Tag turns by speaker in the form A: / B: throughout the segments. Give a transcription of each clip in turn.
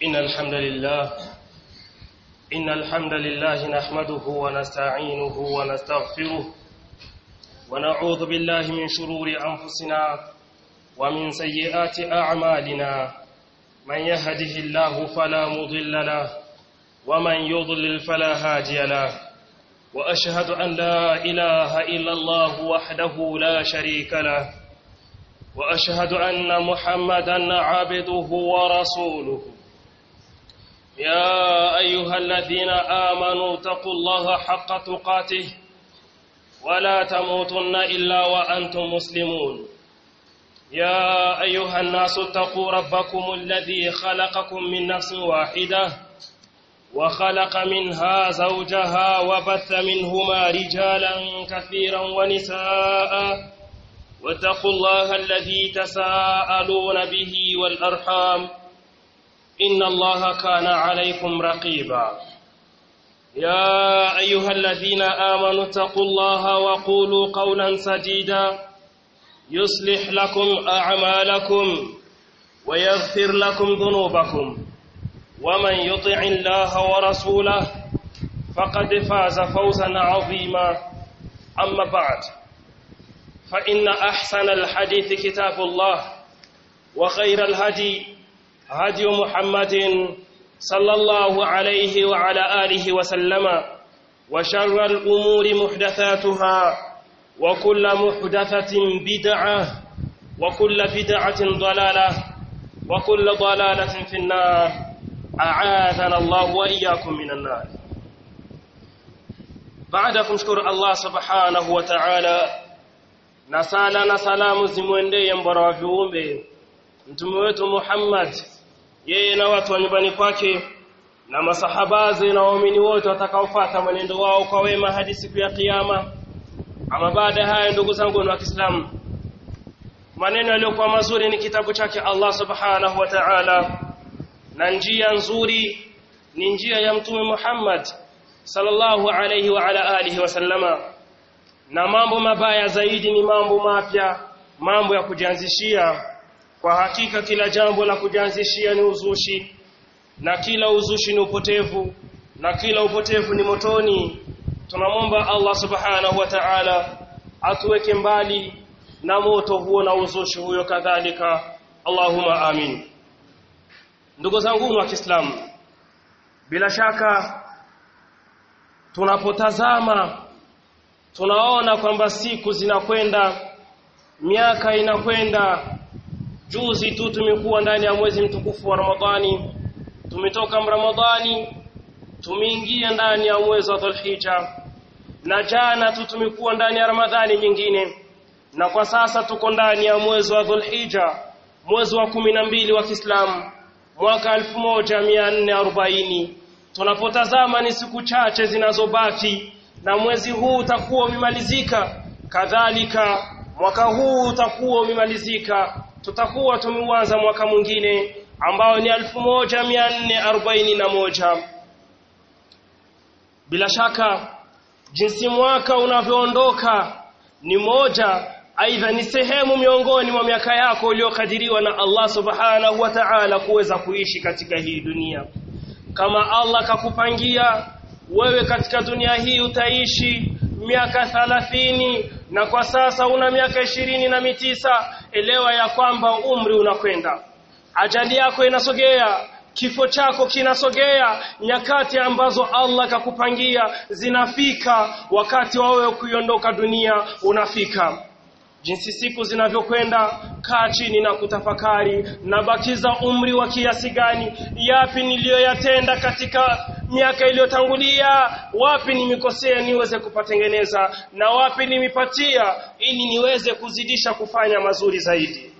A: إن الحمد لله إن الحمد لله نحمده ونستعينه ونستغفره ونعوذ بالله من شرور أنفسنا ومن سيئات أعمالنا من يهده الله فلا مضل له ومن يضلل فلا هادي له وأشهد أن لا إله إلا الله وحده لا شريك له وأشهد أن محمدا عبده ورسوله يا أيها الذين آمنوا اتقوا الله حق تقاته ولا تموتن إلا وأنتم مسلمون يا أيها الناس اتقوا ربكم الذي خلقكم من نفس واحدة وخلق منها زوجها وبث منهما رجالا كثيرا ونساء واتقوا الله الذي تساءلون به والأرحام إن الله كان عليكم رقيبا يا أيها الذين آمنوا اتقوا الله وقولوا قولا سديدا يصلح لكم أعمالكم ويغفر لكم ذنوبكم ومن يطع الله ورسوله فقد فاز فوزا عظيما أما بعد فإن أحسن الحديث كتاب الله وخير الهدي هدي محمد صلى الله عليه وعلى آله وسلم وشر الأمور محدثاتها وكل محدثة بدعة وكل بدعة ضلالة وكل ضلالة في النار أعاذنا الله وإياكم من النار بعدكم شكر الله سبحانه وتعالى na sala na salamu zimwendee mbora wa viumbe mtume wetu Muhammad yeye na watu wa nyumbani kwake na masahabaze na waumini wote watakaofuata mwenendo wao kwa wema hadi siku ya kiyama ama baada haya ndugu zangu wa Kiislamu maneno yaliyokuwa mazuri ni kitabu chake Allah subhanahu wa ta'ala na njia nzuri ni njia ya mtume Muhammad sallallahu alayhi wa ala alihi wasallama na mambo mabaya zaidi ni mambo mapya mambo ya kujianzishia kwa hakika kila jambo la kujianzishia ni uzushi na kila uzushi ni upotevu na kila upotevu ni motoni tunamwomba Allah subhanahu wa ta'ala atuweke mbali na moto huo na uzushi huyo kadhalika Allahumma amin ndugu zangu wa Kiislamu bila shaka tunapotazama tunaona kwamba siku zinakwenda miaka inakwenda juzi tu tumekuwa ndani ya mwezi mtukufu wa Ramadhani tumetoka Ramadhani tumeingia ndani ya mwezi wa Dhulhijja na jana tu tumekuwa ndani ya Ramadhani nyingine na kwa sasa tuko ndani ya mwezi wa Dhulhijja mwezi wa kumi na mbili wa Kiislamu mwaka 1440 tunapotazama ni siku chache zinazobaki na mwezi huu utakuwa umemalizika kadhalika mwaka huu utakuwa umemalizika tutakuwa tumeuanza mwaka mwingine ambao ni 1441 bila shaka jinsi mwaka unavyoondoka ni moja aidha ni sehemu miongoni mwa miaka yako uliyokadiriwa na Allah subhanahu wa ta'ala kuweza kuishi katika hii dunia kama Allah kakupangia wewe katika dunia hii utaishi miaka thalathini na kwa sasa una miaka ishirini na mitisa elewa ya kwamba umri unakwenda ajali yako inasogea kifo chako kinasogea nyakati ambazo Allah kakupangia zinafika wakati wa wewe kuiondoka dunia unafika jinsi siku zinavyokwenda kaa chini na kutafakari na bakiza umri wa kiasi gani yapi niliyoyatenda katika miaka iliyotangulia wapi nimekosea niweze kupatengeneza na wapi nimepatia ili niweze kuzidisha kufanya mazuri zaidi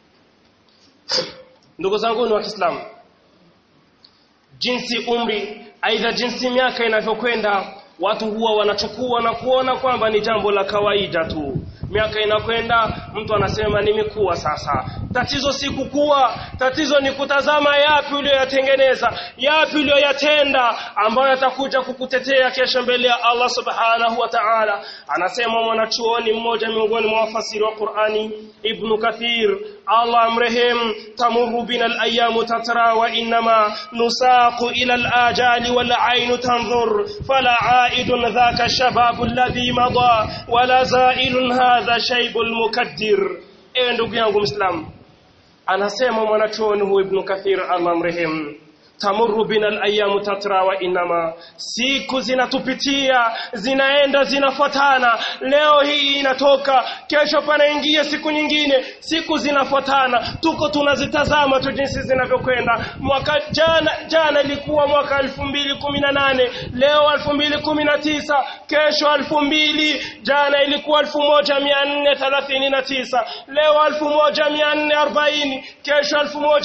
A: ndugu zangu wa Kiislamu jinsi umri aidha jinsi miaka inavyokwenda watu huwa wanachukua na kuona kwamba ni jambo la kawaida tu miaka inakwenda mtu anasema nimekuwa sasa tatizo si kukua tatizo ni kutazama yapi uliyoyatengeneza yapi uliyoyatenda ambayo yatakuja kukutetea kesho mbele ya Allah subhanahu wa ta'ala anasema mwanachuoni mmoja miongoni mwa wafasiri wa Qur'ani Ibn Kathir Allah amrehim tamurru bina al-ayyamu tatra wa innama nusaqu ila al-ajali wal aynu tanzur fala aidun dhaka shababu alladhi mada wala zailun hadha shaybul mukaddir ewe ndugu yangu Muislamu anasema mwanachuoni huyu Ibn Kathir Allah amrehim tamurru bina al-ayyamu tatra wa inama siku zinatupitia zinaenda zinafuatana leo hii inatoka kesho panaingia siku nyingine siku zinafuatana tuko tunazitazama tu jinsi zinavyokwenda mwaka jana jana ilikuwa mwaka 2018 leo 2019 kesho 2000 jana ilikuwa 1439 leo 1440 kesho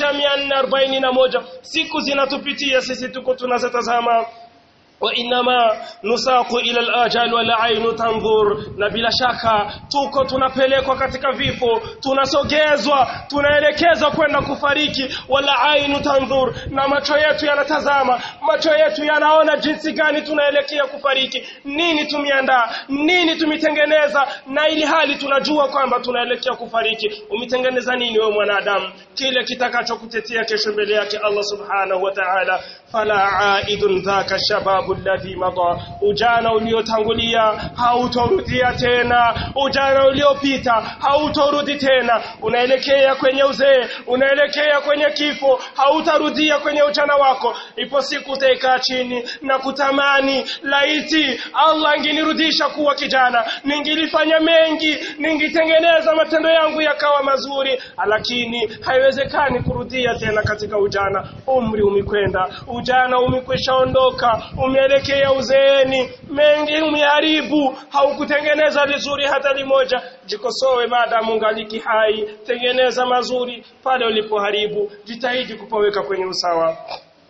A: 1441 siku zinatupitia sisi tuko tunazitazama وإنما نساق إلى الآجال والعين تنظر na bila shaka tuko tunapelekwa katika vifo tunasogezwa tunaelekezwa kwenda kufariki wala ainu tanzur na macho yetu yanatazama macho yetu yanaona jinsi gani tunaelekea kufariki nini tumiandaa nini tumitengeneza na ili hali tunajua kwamba tunaelekea kufariki umitengeneza nini wewe mwanadamu kile kitakachokutetea kesho mbele yake Allah subhanahu wa ta'ala fala aidun dhaka shababu alladhi mada ujana uliotangulia hautorudia tena ujana uliopita hautorudi tena unaelekea kwenye uzee unaelekea kwenye kifo hautarudia kwenye ujana wako ipo siku utakaa chini na kutamani laiti Allah angenirudisha kuwa kijana ningilifanya mengi ningitengeneza matendo yangu yakawa mazuri lakini haiwezekani kurudia tena katika ujana umri umekwenda ujana umekwishaondoka umeelekea uzeeni mengi umeharibu haukutengeneza vizuri hata limoja jikosoe maadamu ungaliki hai tengeneza mazuri pale ulipoharibu jitahidi kupaweka kwenye usawa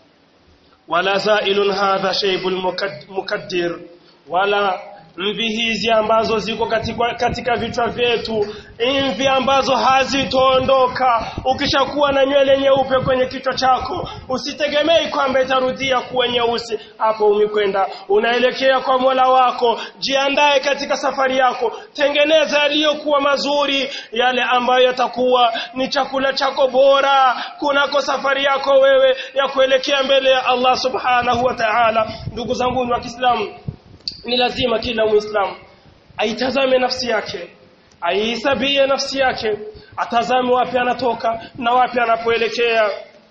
A: wala zailun hadha shaybul mukaddir wala mvi hizi ambazo ziko katika, katika vichwa vyetu mvi ambazo hazitoondoka ukishakuwa na nywele nyeupe kwenye kichwa chako usitegemei kwamba itarudia kuwa nyeusi hapo umekwenda unaelekea kwa Mola wako jiandae katika safari yako tengeneza yaliyokuwa mazuri yale ambayo yatakuwa ni chakula chako bora kunako safari yako wewe ya kuelekea mbele ya Allah subhanahu wa ta'ala ndugu zangu wa Kiislamu ni lazima kila muislamu aitazame nafsi yake aihesabie nafsi yake atazame wapi anatoka na wapi anapoelekea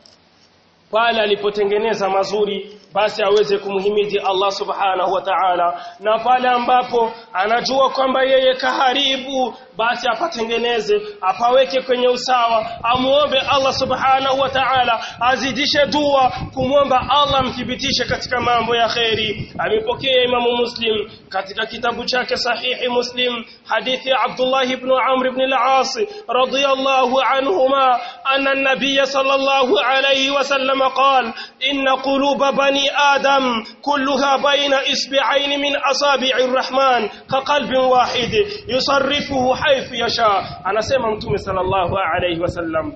A: pale alipotengeneza mazuri basi aweze kumhimidi Allah subhanahu wa ta'ala na pale ambapo anajua kwamba yeye kaharibu basi apatengeneze apaweke kwenye usawa amuombe Allah subhanahu wa ta'ala azidishe dua kumwomba Allah mthibitishe katika mambo ya kheri amepokea Imamu Muslim katika kitabu chake sahihi Muslim hadithi ya Abdullah ibn Amr ibn al-As radiyallahu anhuma anna an-nabiy sallallahu alayhi wasallam qala inna quluba bani adam kulluha bayna isbi'ain min asabi'ir rahman ka qalbin wahid yusarrifuhu haythu yasha anasema mtume sallallahu alayhi wasallam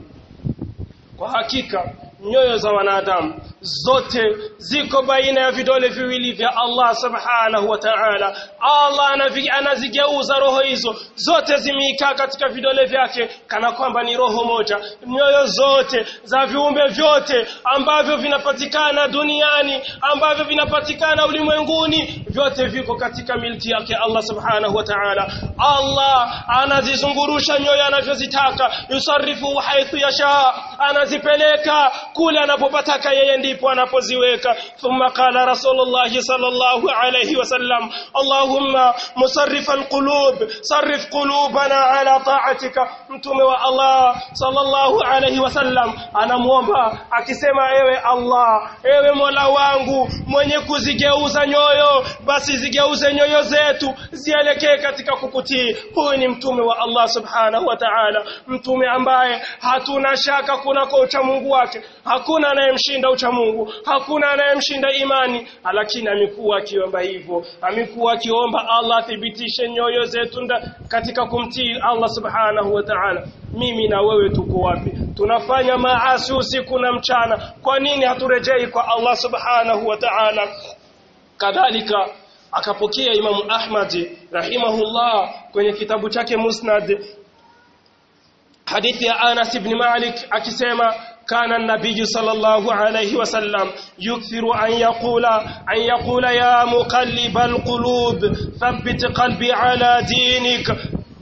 A: kwa hakika nyoyo za wanadamu zote ziko baina ya vidole viwili vya Allah subhanahu wa ta'ala Allah anazigeuza roho hizo zote zimeikaa katika vidole vyake kana kwamba ni roho moja nyoyo zote za viumbe vyote ambavyo vinapatikana duniani ambavyo vinapatikana ulimwenguni vyote viko katika milki yake Allah subhanahu wa ta'ala Allah anazizungurusha nyoyo anavyozitaka yusarifu haithu yasha anazipeleka kule anapopataka yeye ndipo anapoziweka thumma qala rasulullah sallallahu alayhi wasallam allahumma musarrif alqulub sarrif qulubana ala ta'atika mtume wa Allah sallallahu alayhi wasallam anamuomba akisema ewe Allah ewe Mola wangu mwenye kuzigeuza nyoyo basi zigeuze nyoyo zetu zielekee katika kukutii huyu ni mtume wa Allah subhanahu wa ta'ala mtume ambaye hatuna shaka kunako ucha Mungu wake hakuna anayemshinda ucha Mungu hakuna anayemshinda imani lakini amekuwa akiomba hivyo amekuwa akiomba Allah athibitishe nyoyo zetu katika kumtii Allah subhanahu wa ta'ala mimi na wewe tuko wapi tunafanya maasi usiku na mchana kwa nini haturejei kwa Allah subhanahu wa ta'ala kadhalika akapokea Imam Ahmad rahimahullah kwenye kitabu chake Musnad hadithi ya Anas ibn Malik akisema كان النبي صلى الله عليه وسلم يكثر أن يقول أن يقول يا مقلب القلوب ثبت قلبي على دينك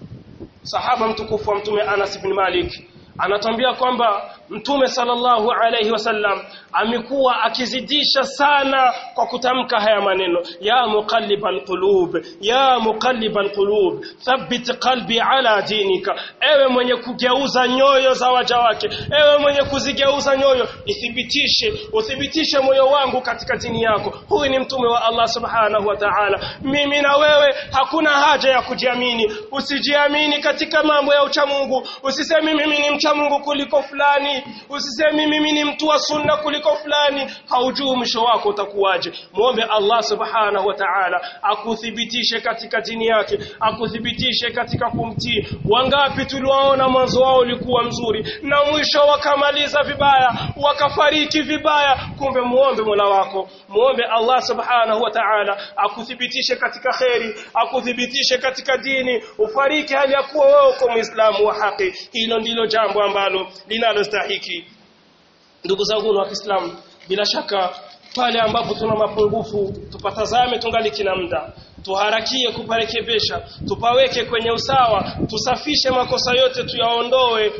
A: صحابة mtukufu wa mtume Anas ibn Malik anatambia kwamba mtume sallallahu alayhi wasallam amekuwa akizidisha sana kwa kutamka haya maneno ya muqallibal qulub ya muqallibal qulub thabbit qalbi ala dinika ewe mwenye kugeuza nyoyo za waja wake ewe mwenye kuzigeuza nyoyo ithibitishe uthibitishe moyo wangu katika dini yako huyu ni mtume wa Allah subhanahu wa ta'ala mimi na wewe hakuna haja ya kujiamini usijiamini katika mambo ya uchamungu usiseme mimi ni mcha Mungu kuliko fulani usiseme mimi ni mtu wa sunna kuliko fulani haujui mwisho wako utakuwaje muombe Allah subhanahu wa ta'ala akuthibitishe katika dini yake akuthibitishe katika kumtii wangapi tuliwaona mwanzo wao ulikuwa mzuri na mwisho wakamaliza vibaya wakafariki vibaya kumbe muombe Mola wako muombe Allah subhanahu wa ta'ala akuthibitishe katika kheri akuthibitishe katika dini ufariki hali ya kuwa wewe uko muislamu wa haki hilo ndilo jambo ambalo linalostahiki ndugu zangu wa Kiislamu bila shaka pale ambapo tuna mapungufu tupatazame tungali kina muda tuharakie kuparekebesha tupaweke kwenye usawa tusafishe makosa yote tuyaondoe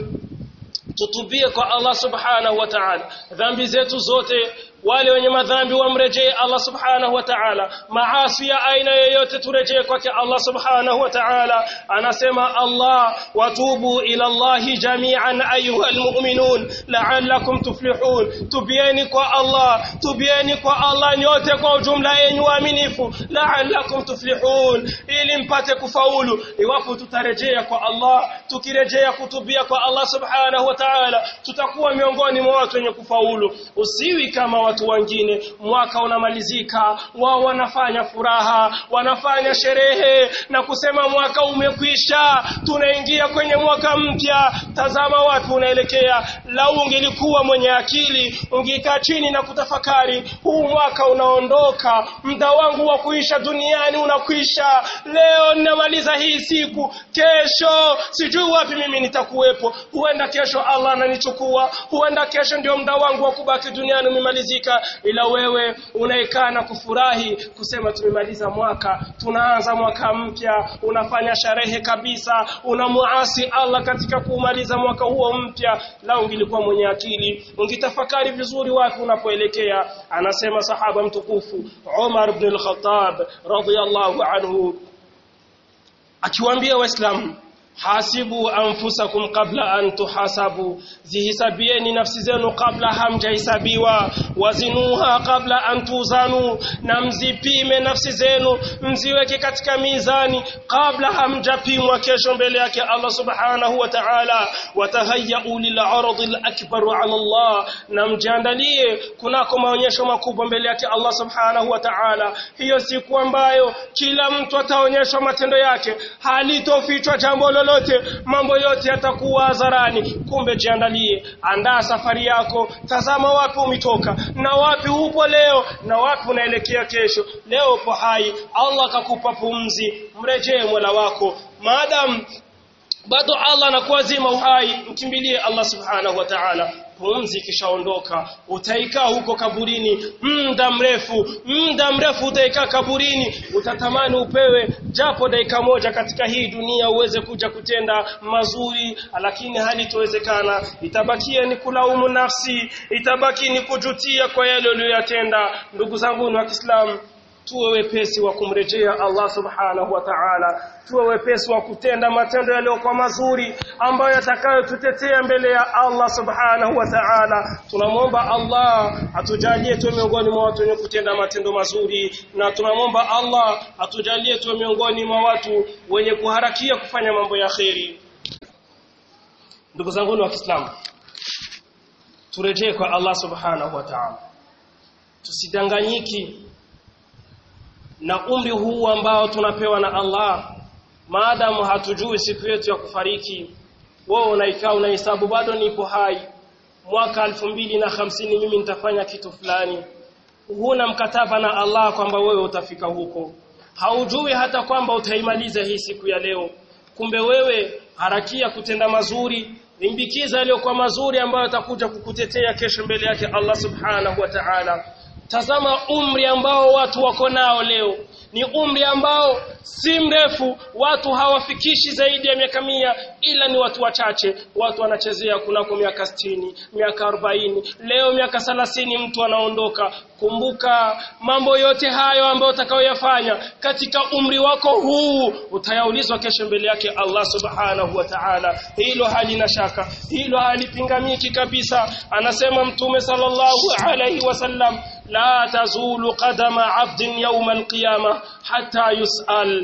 A: tutubie kwa Allah subhanahu wa ta'ala dhambi zetu zote wale wenye madhambi wamrejee Allah subhanahu wa ta'ala maasi ya aina yoyote turejee kwake Allah subhanahu wa ta'ala anasema Allah watubu ila Allah jami'an ayuha almu'minun la'allakum tuflihun tubieni kwa Allah tubieni kwa Allah nyote kwa ujumla yenyu waaminifu la'allakum tuflihun ili mpate kufaulu iwapo tutarejea kwa Allah tukirejea kutubia kwa Allah subhanahu wa ta'ala tutakuwa miongoni mwa watu wenye kufaulu usiwi kama watu wengine mwaka unamalizika wao wanafanya furaha wanafanya sherehe na kusema mwaka umekwisha tunaingia kwenye mwaka mpya tazama wapi unaelekea lau ungelikuwa mwenye akili ungekaa chini na kutafakari huu mwaka unaondoka muda wangu wa kuisha duniani unakwisha leo ninamaliza hii siku kesho sijui wapi mimi nitakuwepo huenda kesho Allah ananichukua huenda kesho ndio muda wangu wa kubaki duniani umemalizika ila wewe unaekaa na kufurahi kusema tumemaliza mwaka tunaanza mwaka mpya unafanya sherehe kabisa unamuasi Allah katika kumaliza mwaka huo mpya la ungilikuwa mwenye akili ungitafakari vizuri wapi unapoelekea anasema sahaba mtukufu Umar ibn al-Khattab radiyallahu anhu akiwaambia waislamu hasibu anfusakum qabla an tuhasabu zihisabieni nafsi zenu kabla hamjahesabiwa wazinuha kabla an tuzanu na mzipime nafsi zenu mziweke katika mizani kabla hamjapimwa kesho mbele yake Allah subhanahu wa ta'ala watahayyau lil'aradi al-akbar 'ala Allah na mjiandalie kunako maonyesho makubwa mbele yake Allah subhanahu wa ta'ala hiyo siku ambayo kila mtu ataonyeshwa matendo yake halitofichwa jambo lolote mambo yote yatakuwa hadharani kumbe jiandalie andaa safari yako tazama wapi umetoka na wapi upo leo na wapi unaelekea kesho leo upo hai Allah akakupa pumzi mrejee Mola wako maadam bado Allah anakuwa zima uhai mkimbilie Allah subhanahu wa ta'ala pumzi kishaondoka utaikaa huko kaburini muda mrefu muda mrefu utaikaa kaburini utatamani upewe japo dakika moja katika hii dunia uweze kuja kutenda mazuri lakini hali itowezekana itabakia ni kulaumu nafsi itabaki ni kujutia kwa yale uliyoyatenda ndugu zangu wa Kiislamu tuwe wepesi wa kumrejea Allah subhanahu wa ta'ala tuwe wepesi wa kutenda matendo yaliyokuwa mazuri ambayo yatakayotutetea mbele ya Allah subhanahu wa ta'ala tunamwomba Allah atujalie tuwe miongoni mwa watu wenye kutenda matendo mazuri na tunamwomba Allah atujalie tuwe miongoni mwa watu wenye kuharakia kufanya mambo ya kheri ndugu zangu wa Kiislamu turejee kwa Allah subhanahu wa ta'ala tusidanganyiki na umri huu ambao tunapewa na Allah maadamu hatujui siku yetu ya kufariki wewe unaikaa unahesabu bado nipo hai mwaka elfu mbili na hamsini mimi nitafanya kitu fulani huna mkataba na Allah kwamba wewe utafika huko haujui hata kwamba utaimaliza hii siku ya leo kumbe wewe harakia kutenda mazuri limbikiza yaliyokuwa mazuri ambayo atakuja kukutetea kesho mbele yake Allah subhanahu wa ta'ala tazama umri ambao watu wako nao leo ni umri ambao si mrefu watu hawafikishi zaidi ya miaka mia ila ni watu wachache watu wanachezea kunako miaka sitini miaka arobaini leo miaka thelathini mtu anaondoka kumbuka mambo yote hayo ambayo utakayoyafanya katika umri wako huu utayaulizwa kesho mbele yake Allah subhanahu wa ta'ala hilo halina shaka hilo halipingamiki kabisa anasema mtume sallallahu alayhi wasallam la tazulu qadama 'abdin yawm al-qiyamah hatta yus'al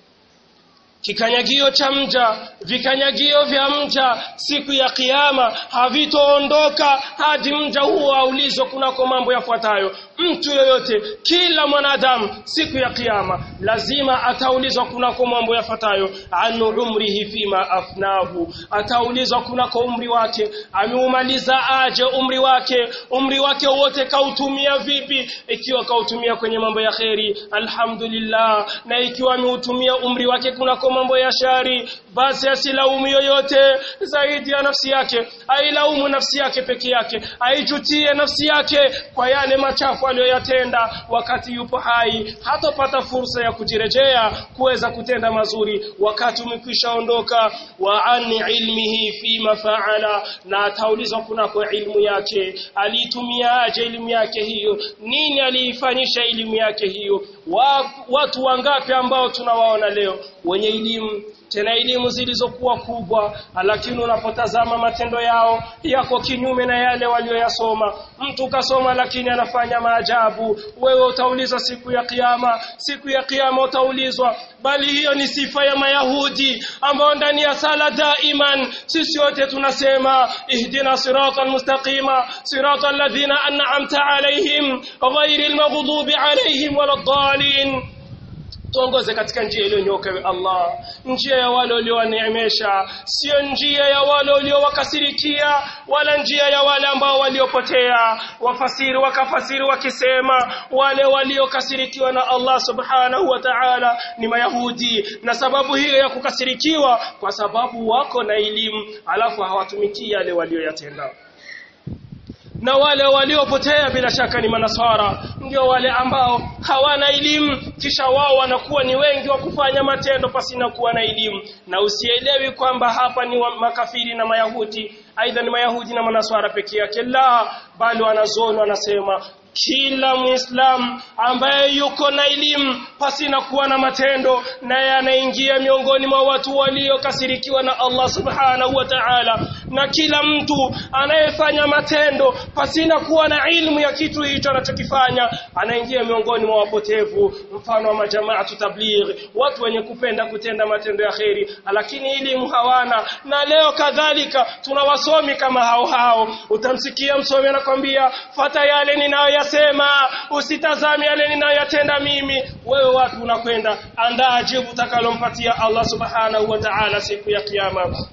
A: kikanyagio cha mja vikanyagio vya mja siku ya kiyama havitoondoka hadi mja huo aulizwe kunako mambo yafuatayo mtu yoyote kila mwanadamu siku ya kiyama lazima ataulizwa kunako mambo yafuatayo an umrihi fima afnahu ataulizwa kunako umri wake ameumaliza aje umri wake umri wake wote kautumia vipi ikiwa kautumia kwenye mambo ya kheri alhamdulillah na ikiwa ameutumia umri wake kunako mambo ya shari basi asilaumu yoyote zaidi ya nafsi yake ailaumu nafsi yake peke yake aijutie nafsi yake kwa yale machafu aliyoyatenda wakati yupo hai hatopata fursa ya kujirejea kuweza kutenda mazuri wakati umekwisha ondoka wa an ilmihi fima faala na ataulizwa kunako ilmu yake aliitumiaje elimu yake hiyo nini aliifanyisha elimu yake hiyo wa, watu wangapi ambao tunawaona leo wenye elimu tena elimu zilizokuwa kubwa lakini unapotazama matendo yao yako kinyume na yale walioyasoma mtu kasoma lakini anafanya maajabu wewe utaulizwa siku ya kiyama siku ya kiyama utaulizwa bali hiyo ni sifa ya mayahudi ambao ndani ya sala daiman sisi wote tunasema ihdina siratal mustaqima siratal ladhina an'amta alaihim ghayril maghdubi alaihim waladdallin tuongoze katika njia iliyonyoka ewe Allah njia ya wale uliowaneemesha sio njia ya wale uliowakasirikia wala njia ya wale ambao waliopotea wafasiri wakafasiri wakisema wale waliokasirikiwa na Allah subhanahu wa ta'ala ni mayahudi na sababu hiyo ya kukasirikiwa kwa sababu wako na elimu alafu hawatumiki yale walioyatenda na wale waliopotea bila shaka ni manasara ndio wale ambao hawana elimu kisha wao wanakuwa ni wengi wa kufanya matendo pasina kuwa na elimu na usielewi kwamba hapa ni makafiri na mayahudi aidha ni mayahudi na manasara pekee yake la bali wanazoni wanasema kila muislam ambaye yuko na elimu pasina kuwa na matendo naye anaingia miongoni mwa watu waliokasirikiwa na Allah subhanahu wa ta'ala na kila mtu anayefanya matendo pasina kuwa na ilmu ya kitu hicho anachokifanya anaingia miongoni mwa wapotevu mfano wa majamaa tabligh watu wenye kupenda kutenda matendo ya kheri lakini elimu hawana na leo kadhalika tuna wasomi kama hao hao utamsikia msomi anakwambia fata yale ninayo sema usitazame yale ninayoyatenda mimi wewe wapi unakwenda andaa jibu utakalompatia Allah subhanahu wa ta'ala siku ya kiyama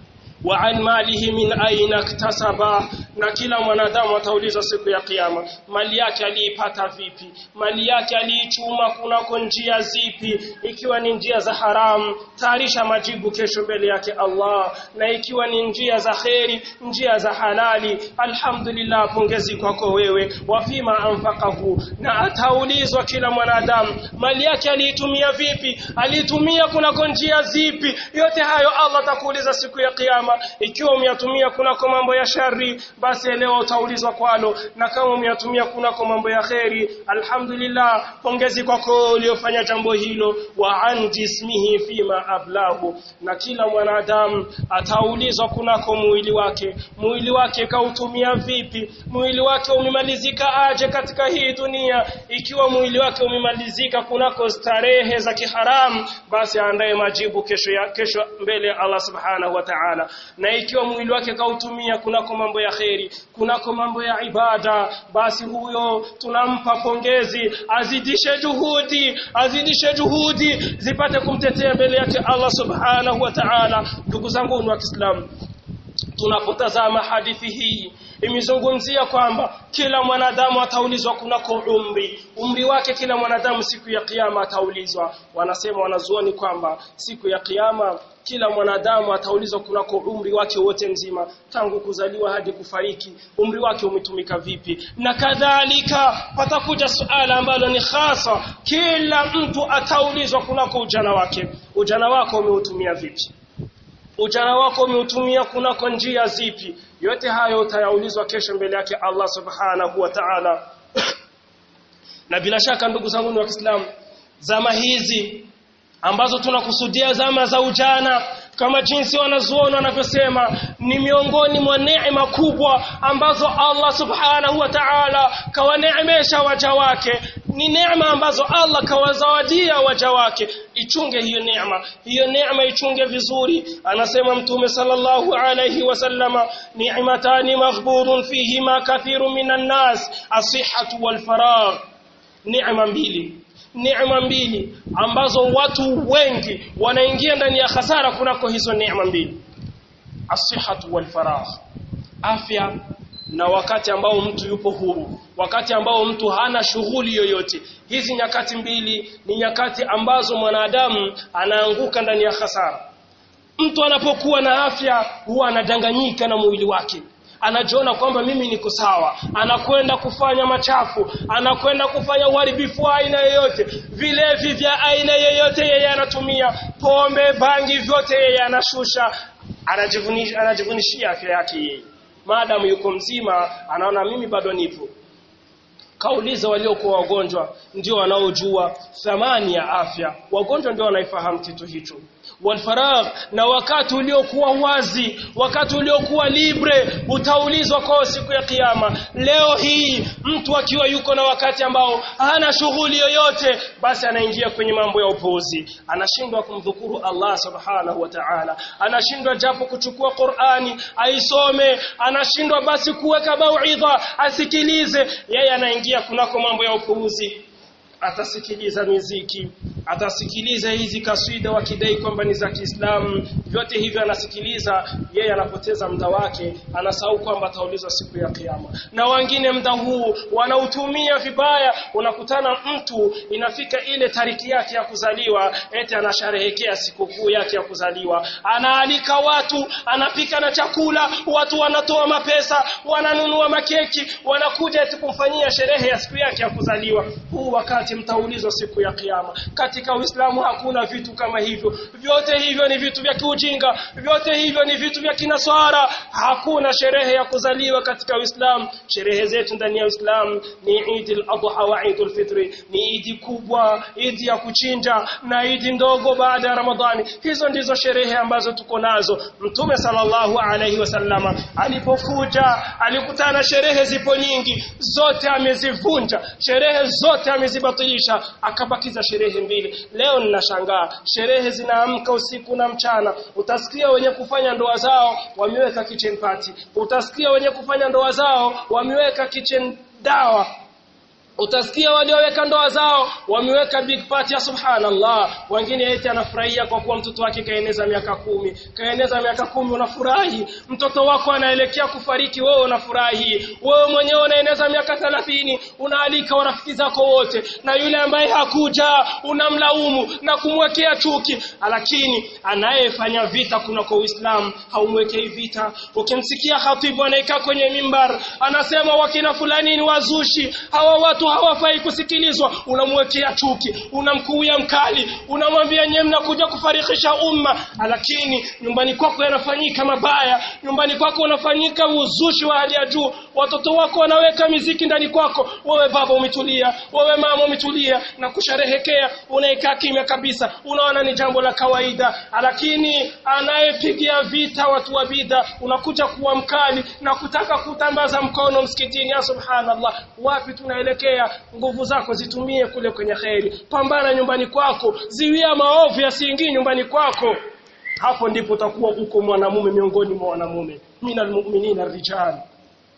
A: wa an malihi min aina iktasaba na kila mwanadamu ataulizwa siku ya kiyama mali yake aliipata vipi mali yake aliichuma kunako njia zipi ikiwa ni njia za haramu tayarisha majibu kesho mbele yake Allah na ikiwa ni njia za kheri njia za halali alhamdulillah pongezi kwako wewe wafima anfaqahu na ataulizwa kila mwanadamu mali yake aliitumia vipi aliitumia kunako njia zipi yote hayo Allah atakuuliza siku ya kiyama ikiwa umeyatumia kunako mambo ya shari basi leo utaulizwa kwalo na kama umeyatumia kunako mambo ya kheri alhamdulillah pongezi kwako uliofanya jambo hilo wa an jismihi fima ablahu na kila mwanadamu ataulizwa kunako mwili wake mwili wake kautumia vipi mwili wake umemalizika aje katika hii dunia ikiwa mwili wake umemalizika kunako starehe za kiharamu basi aandae majibu kesho ya kesho mbele ya Allah subhanahu wa ta'ala na ikiwa mwili wake kautumia kunako mambo ya kheri kunako mambo ya ibada basi huyo tunampa pongezi azidishe juhudi azidishe juhudi zipate kumtetea mbele yake Allah subhanahu wa ta'ala ndugu zangu wa Kiislamu tunapotazama hadithi hii imezungumzia kwamba kila mwanadamu ataulizwa kunako umri umri wake kila mwanadamu siku ya kiyama ataulizwa wanasema wanazuoni kwamba siku ya kiyama kila mwanadamu ataulizwa kunako umri wake wote mzima tangu kuzaliwa hadi kufariki umri wake umetumika vipi na kadhalika patakuja suala ambalo ni hasa kila mtu ataulizwa kunako ujana wake ujana wako umeutumia vipi ujana wako umeutumia kunako njia zipi yote hayo utayaulizwa kesho mbele yake Allah subhanahu wa ta'ala na bila shaka ndugu zangu wa Kiislamu zama hizi ambazo tunakusudia zama za ujana kama jinsi wanazuoni wanavyosema ni miongoni mwa neema kubwa ambazo Allah subhanahu wa ta'ala kawaneemesha waja wake ni neema ambazo Allah kawazawadia waja wake ichunge hiyo neema hiyo neema ichunge vizuri anasema mtume sallallahu alayhi wasallama ni'matani maghburun fihima kathiru minan nas asihhatu wal faragh neema mbili neema mbili ambazo watu wengi wanaingia ndani ya hasara kunako hizo neema mbili asihatu wal faragh afya na wakati ambao mtu yupo huru wakati ambao mtu hana shughuli yoyote hizi nyakati mbili ni nyakati ambazo mwanadamu anaanguka ndani ya hasara mtu anapokuwa na afya huwa anadanganyika na mwili wake anajiona kwamba mimi niko sawa anakwenda kufanya machafu anakwenda kufanya uharibifu wa aina yoyote vilevi vya aina yoyote yeye anatumia pombe bangi vyote yeye anashusha anajivunisha anajivunishia afya yake yeye maadamu yuko mzima anaona mimi bado nipo kauliza waliokuwa wagonjwa ndio wanaojua thamani ya afya wagonjwa ndio wanaifahamu kitu hicho walfaragh na wakati uliokuwa wazi wakati uliokuwa libre utaulizwa kwa siku ya kiyama leo hii mtu akiwa yuko na wakati ambao hana shughuli yoyote basi anaingia kwenye mambo ya upuuzi anashindwa kumdhukuru Allah subhanahu wa ta'ala anashindwa japo kuchukua Qur'ani aisome anashindwa basi kuweka mauidha asikilize yeye anaingia kunako mambo ya upuuzi atasikiliza miziki atasikiliza hizi kaswida wakidai kwamba ni za Kiislamu vyote hivyo anasikiliza yeye anapoteza muda wake anasahau kwamba ataulizwa siku ya kiyama na wengine muda huu wanautumia vibaya unakutana mtu inafika ile tariki yake ya kuzaliwa eti anasherehekea sikukuu yake ya kuzaliwa anaalika watu anapika na chakula watu wanatoa mapesa wananunua makeki wanakuja eti kumfanyia sherehe ya siku yake ya kuzaliwa huu wakati mtaulizwa siku ya kiyama katika Uislamu hakuna vitu kama hivyo vyote hivyo ni vitu vya kiujinga vyote hivyo ni vitu vya kinaswara hakuna sherehe ya kuzaliwa katika Uislamu sherehe zetu ndani ya Uislamu ni Eid al-Adha wa Eid al-Fitr ni Eid kubwa Eid ya kuchinja na Eid ndogo baada ya Ramadhani hizo ndizo sherehe ambazo tuko nazo Mtume sallallahu alaihi wasallama alipokuja alikutana sherehe zipo nyingi zote amezivunja sherehe zote amezibatilisha akabakiza sherehe mbili leo ninashangaa sherehe zinaamka usiku na mchana utasikia wenye kufanya ndoa zao wameweka kitchen party utasikia wenye kufanya ndoa zao wameweka kitchen dawa utasikia walioweka ndoa zao wameweka big party ya subhanallah wengine eti anafurahia kwa kuwa mtoto wake kaeneza miaka kumi kaeneza miaka kumi unafurahi mtoto wako anaelekea kufariki wewe unafurahi wewe mwenyewe unaeneza miaka 30 unaalika warafiki zako wote na yule ambaye hakuja unamlaumu na kumwekea chuki lakini anayefanya vita kuna kwa Uislamu haumwekei vita ukimsikia khatibu anaika kwenye mimbar anasema wakina fulani ni wazushi hawa watu hawafai kusikilizwa unamwekea chuki unamkuia mkali unamwambia nyewe mnakuja kufarikisha umma lakini nyumbani kwako yanafanyika mabaya nyumbani kwako unafanyika uzushi wa hali ya juu watoto wako wanaweka miziki ndani kwako wewe baba umetulia wewe mama umetulia na kusherehekea unaikaa kimya kabisa unaona ni jambo la kawaida lakini anayepigia vita watu wa bidha unakuja kuwa mkali na kutaka kutambaza mkono msikitini ya subhanallah wapi tunaelekea nguvu zako zitumie kule kwenye kheri pambana nyumbani kwako ziwia maovu yasiingii nyumbani kwako hapo ndipo utakuwa uko mwanamume miongoni mwa wanamume minal mu'minina rijal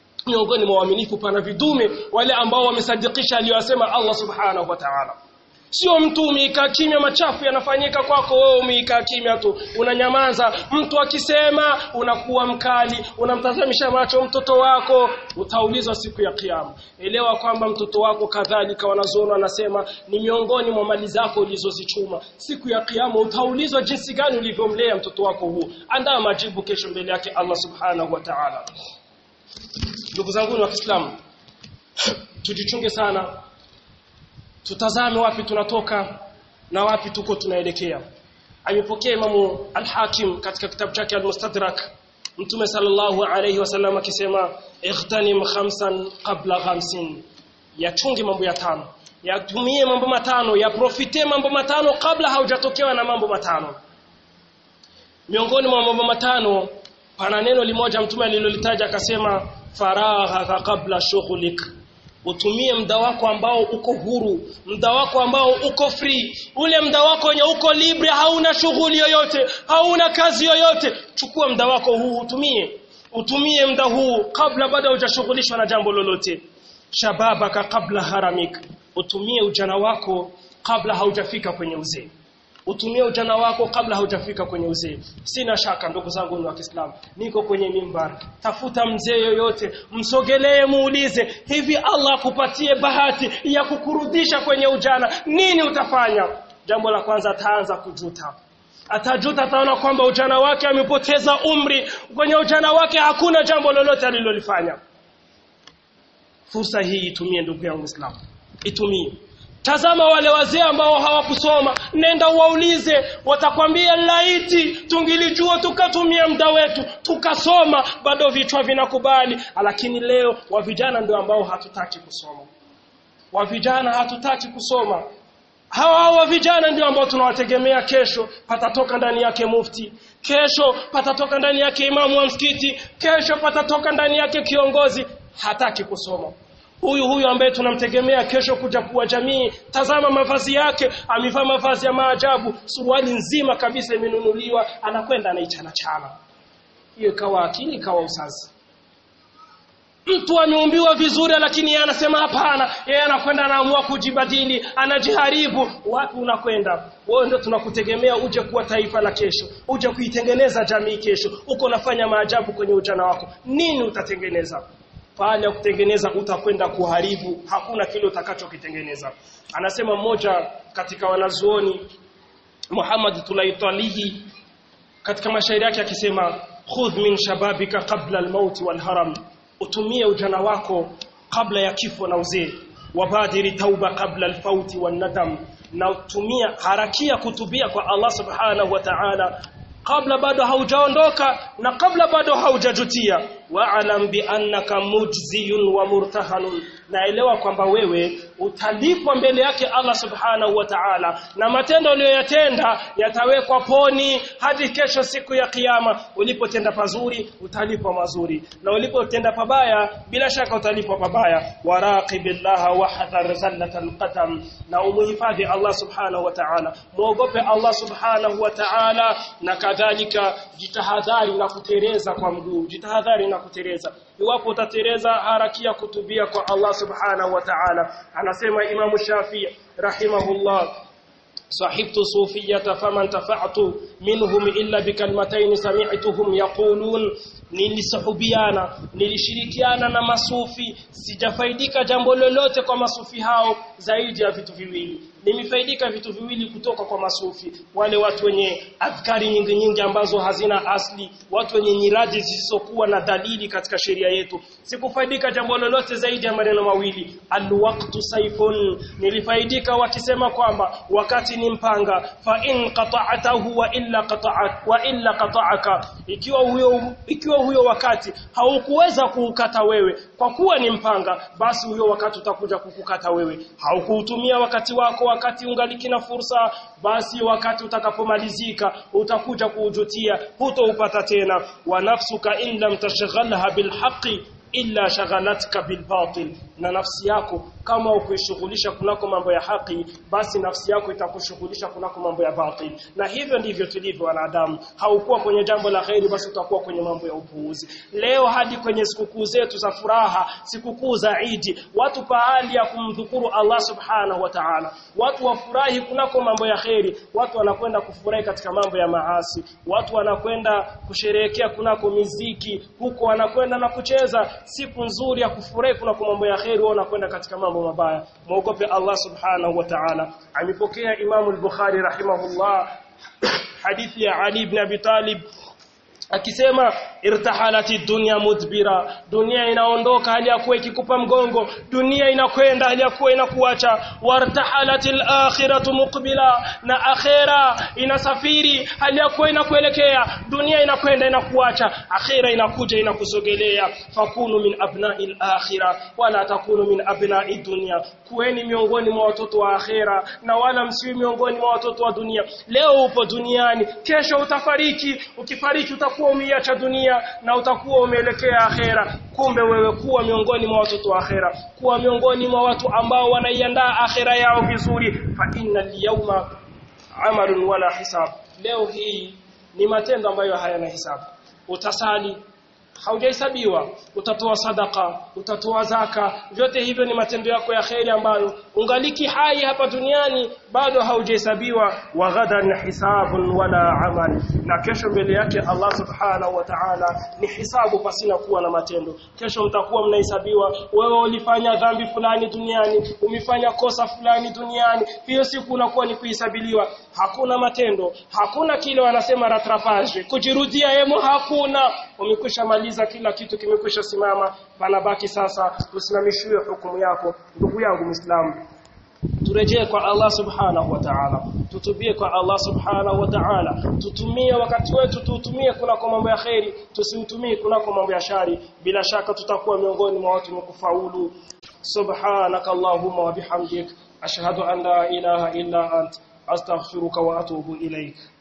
A: miongoni mwa waaminifu pana vidume wale ambao wamesadikisha aliyosema Allah subhanahu wa ta'ala sio mtu umeikaa kimya machafu yanafanyika kwako wewe umeikaa kimya tu unanyamaza mtu akisema unakuwa mkali unamtazamisha macho mtoto wako utaulizwa siku ya kiyama elewa kwamba mtoto wako kadhalika wanazoona wanasema ni miongoni mwa mali zako ulizozichuma siku ya kiyama utaulizwa jinsi gani ulivyomlea mtoto wako huu andaa majibu kesho mbele yake Allah subhanahu wa ta'ala ndugu zangu wa Kiislamu tujichunge sana tutazame wapi tunatoka na wapi tuko tunaelekea amepokea imamu al-Hakim katika kitabu chake al-Mustadrak Mtume sallallahu alayhi wasallam akisema ightanim khamsan qabla khamsin yachunge mambo ya tano yatumie mambo matano ya profite mambo matano kabla haujatokewa na mambo matano miongoni mwa mambo matano pana neno limoja mtume alilolitaja akasema faragha qabla shughlik utumie muda wako ambao uko huru muda wako ambao uko free ule muda wako wenye uko libre hauna shughuli yoyote hauna kazi yoyote chukua muda wako huu utumie utumie muda huu kabla bado hujashughulishwa na jambo lolote shababaka kabla haramik utumie ujana wako kabla haujafika kwenye uzee utumie ujana wako kabla haujafika kwenye uzee sina shaka ndugu zangu wa Kiislamu niko kwenye mimbar tafuta mzee yoyote msogelee muulize hivi Allah akupatie bahati ya kukurudisha kwenye ujana nini utafanya jambo la kwanza ataanza kujuta atajuta ataona kwamba ujana wake amepoteza umri kwenye ujana wake hakuna jambo lolote alilolifanya fursa hii itumie ndugu yangu Muislamu itumie Tazama wale wazee ambao hawakusoma, nenda uwaulize, watakwambia laiti tungilijua tukatumia muda wetu tukasoma, bado vichwa vinakubali. Lakini leo wa vijana ndio ambao hatutaki kusoma, wa vijana hatutaki kusoma. Hawa hawa vijana ndio ambao tunawategemea kesho, patatoka ndani yake mufti, kesho patatoka ndani yake imamu wa msikiti, kesho patatoka ndani yake kiongozi. Hataki kusoma huyu huyu ambaye tunamtegemea kesho kuja kuwa jamii tazama mavazi yake amevaa mavazi ya maajabu suruali nzima kabisa imenunuliwa anakwenda anaichana chana hiyo ikawa akili ikawa usazi mtu ameumbiwa vizuri lakini yeye anasema hapana yeye anakwenda anaamua kujibadili anajiharibu wapi unakwenda wewe ndio tunakutegemea uje kuwa taifa la kesho uje kuitengeneza jamii kesho uko unafanya maajabu kwenye ujana wako nini utatengeneza pale ya kutengeneza utakwenda kuharibu hakuna kile utakachokitengeneza anasema mmoja katika wanazuoni Muhammad Tulaitalihi katika mashairi yake akisema khudh min shababika qabla al-maut wal-haram utumie ujana wako kabla ya kifo na uzee wabadiri tauba kabla al-fauti wan-nadam na utumia harakia kutubia kwa Allah subhanahu wa ta'ala kabla bado haujaondoka na kabla bado haujajutia wa'lam bi annaka mujziyun wa murtahanun naelewa kwamba wewe utalipwa mbele yake Allah subhanahu wa ta'ala na matendo uliyoyatenda yatawekwa poni hadi kesho siku ya kiyama ulipotenda pazuri utalipwa mazuri na ulipotenda pabaya bila shaka utalipwa pabaya waraqibillaha wa hadhar zallatal qadam na umuhifadhi Allah subhanahu wa ta'ala muogope Allah subhanahu wa ta'ala na kadhalika jitahadhari na kutereza kwa mguu jitahadhari na kutereza iwapo utatereza harakia kutubia kwa Allah subhanahu wa ta'ala anasema Imam Shafi'i rahimahullah صحبت صوفية فما انتفعت منهم إلا بكلمتين سمعتهم يقولون nilisahubiana nilishirikiana na masufi sijafaidika jambo lolote kwa masufi hao zaidi ya vitu viwili nimefaidika vitu viwili kutoka kwa masufi wale watu wenye adhkari nyingi nyingi ambazo hazina asli watu wenye nyiradi zisizokuwa na dalili katika sheria yetu sikufaidika jambo lolote zaidi ya maneno mawili alwaqtu saifun nilifaidika wakisema kwamba wakati ni mpanga fa in qata'atahu wa illa qata'ak wa illa qata'aka ikiwa huyo ikiwa huyo wakati haukuweza kuukata wewe kwa kuwa ni mpanga basi huyo wakati utakuja kukukata wewe haukuutumia wakati wako wakati ungaliki na fursa basi wakati utakapomalizika utakuja kuujutia hutoupata tena wa nafsuka in lam tashghalha bilhaqi illa shaghalatka bilbatil na nafsi yako kama ukuishughulisha kunako mambo ya haki basi nafsi yako itakushughulisha kunako mambo ya batil na hivyo ndivyo tulivyo wanadamu haukuwa kwenye jambo la kheri basi utakuwa kwenye mambo ya upuuzi leo hadi kwenye sikukuu zetu za furaha sikukuu za Idi watu pahali ya kumdhukuru Allah subhanahu wa ta'ala watu wafurahi kunako mambo ya kheri watu wanakwenda kufurahi katika mambo ya maasi watu wanakwenda kusherehekea kunako miziki huko wanakwenda na kucheza siku nzuri ya kufurahi kunako mambo ya kheri wao wanakwenda katika mambo mabaya muogope Allah subhanahu wa ta'ala amepokea Imam al-Bukhari rahimahullah hadithi ya Ali ibn Abi Talib akisema irtahalati dunya mudbira dunia inaondoka hali ya kuwa ikikupa mgongo dunia inakwenda hali ya kuwa inakuacha wartahalatil akhiratu muqbila na akhira inasafiri hali ya kuwa inakuelekea dunia inakwenda inakuacha akhira inakuja inakusogelea fakunu min abna'il akhira wala takunu min abna'i dunya kuweni miongoni mwa watoto wa akhira na wala msiwi miongoni mwa watoto wa dunia leo upo duniani kesho utafariki ukifariki utakuwa umeiacha dunia na utakuwa umeelekea akhera kumbe wewe kuwa miongoni mwa watoto wa akhera kuwa miongoni mwa watu ambao wanaiandaa akhera yao vizuri fa innal yawma amalun wala hisab leo hii ni matendo ambayo hayana hisabu utasali haujahesabiwa utatoa sadaka utatoa zaka vyote hivyo ni matendo yako ya kheri ambayo ungaliki hai hapa duniani bado haujahesabiwa wa ghadan hisabun wala amal na kesho mbele yake Allah subhanahu wa ta'ala ni hisabu pasina kuwa na matendo kesho mtakuwa mnahesabiwa wewe ulifanya dhambi fulani duniani umefanya kosa fulani duniani hiyo siku unakuwa ni kuhesabiliwa hakuna matendo hakuna kile wanasema rattrapage kujirudia hemo hakuna umekwisha maliza kila kitu kimekwisha simama panabaki sasa usimamishiwe hukumu yako ndugu yangu muislamu turejee kwa Allah subhanahu wa ta'ala tutubie kwa Allah subhanahu wa ta'ala tutumie wakati wetu tuutumie kunako mambo ya kheri tusiutumie kunako mambo ya shari bila shaka tutakuwa miongoni mwa watu wakufaulu subhanaka allahumma wa bihamdik ashhadu an la ilaha illa ant astaghfiruka wa atubu ilaik